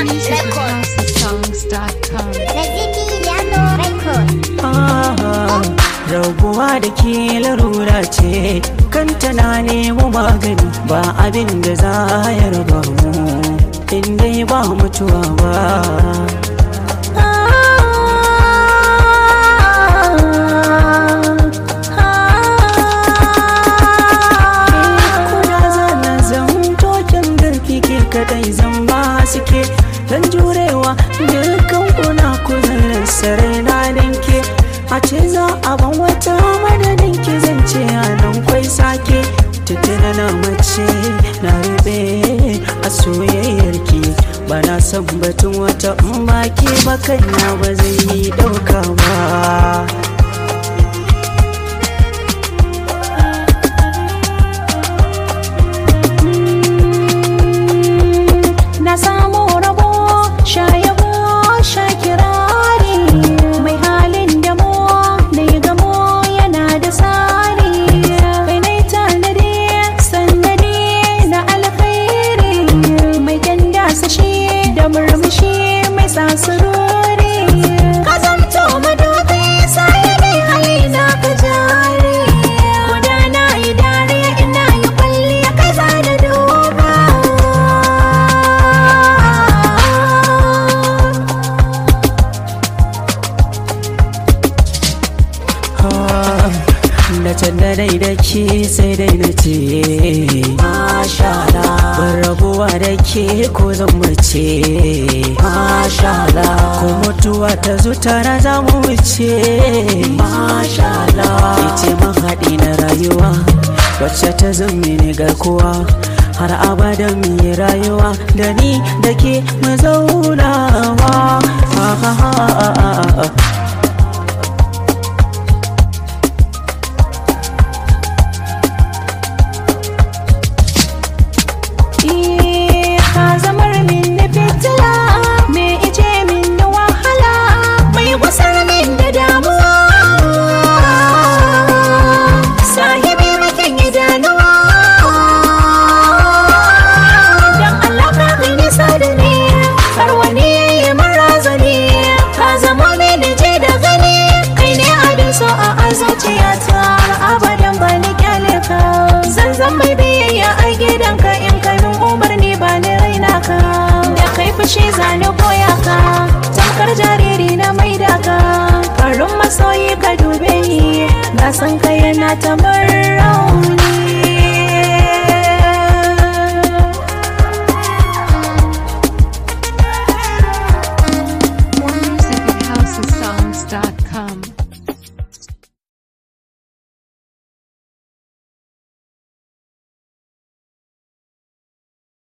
Music with houseofsongs.com. Braziliano Record. Ah, rabuwa da ke larura ce kanta na nemo magani ba abin da za ya raba mu in dai ba mutuwa ba Kuna zana zan token garki ke kadai zan ba suke dan jurewa dukkan kuna kuzarin sarai na danke a ce za a ban wata madadin ki zance a nan kwai sake tuttuna na mace na rube a soyayyar ki ba na san batun wata in ba ke ba kaina ba zai yi dauka ba na samu rabo shayabo shakirari mai halin damo da ya gamo yana da tsari kai nai tanadi sannadi na alkhairi mai ganda sashi da murmushi mai sasurori ka zamto madobi sai dai halina ka jari gudana yi dariya ina yi kwalliya kai za da duba da can da dai da ke sai dai na ce mashala ban rabuwa da ke ko zan mace mashala ko mutuwa ta zo tara za mu wuce mashala ce mahaɗi na rayuwa wacce ta zama ne garkuwa har abada mu yi rayuwa da ni da ke mu zaunawa ah, ah, ah, ah, ah, ah. ka zamar min da fitila me ije min da wahala mai wasar min da damuwa sahibi makin idanuwa dan Allah ka kai nisa da ni har wani yayi marazani ka zama min je da gani kai ne abin so a zuciyata abadan ba ni kyale ka zan zan mai biyayya a gidanka in ka min umarni ba ni raina ka da kai fushi zani koya ka tamkar jariri na maida ka farin masoyi ka dube ni na san ka yana ta murna